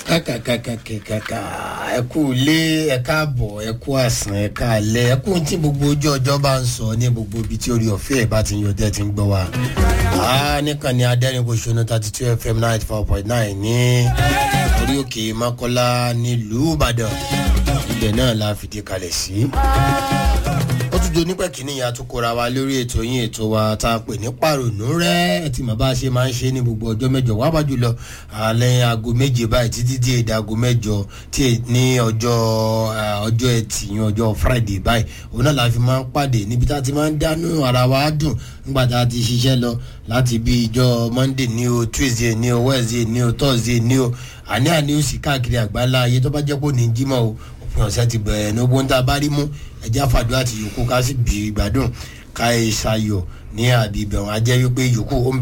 kàkàkàkàkàkà ẹ kú ilé ẹ káàbọ̀ ẹ kú àsán ẹ káàlẹ́ ẹ kú tí gbogbo ojú ọjọ́ bá ń sọ ní gbogbo ibi tí orí ọ̀fẹ́ ẹ̀ bá ti ń yọ tẹ́ ti ń gbọ́ wa. nìkan ni adẹ́rìnpọ̀ṣọ́nù thirty two fm ninety four point nine ní orí òkè makola nílùú ìbàdàn ibẹ̀ náà la fìdí kalẹ̀ sí ó tún do nípẹ́ kínní yẹn àtúkọ̀ra wa lórí ètò yín ètò wa tá a pè ní pàrònú rẹ̀ ẹ ti mọ̀ bá a ṣe máa ń ṣe ní gbogbo ọjọ́ mẹ́jọ wá bá jùlọ alẹ́ aago méje báyìí títí dé èdè aago mẹ́jọ tí ní ọjọ́ ọjọ́ ẹtì yín ọjọ́ friday báyìí òun náà la fi máa ń pàdé níbi tá a ti máa ń dánú ara wa dùn nígbà tá a ti ṣiṣẹ́ lọ láti bí ìjọ monday ní o tuesday ní o wednesday ní o thursday ní o àní àní ó sì káàkiri àgbáńlá ayé tó bá jẹ́ pé ò ní jímọ̀ o òpin ọ̀sẹ̀ ti bẹ̀rẹ̀ ní ogun tá a bá rí mú ẹjẹ́ àfàdúrà àti yòókù ká sì bí ìgbádùn ká ẹ ṣayọ̀ ní àbí ibẹ̀ wọn á jẹ́ wípé yòókù ó ń bẹ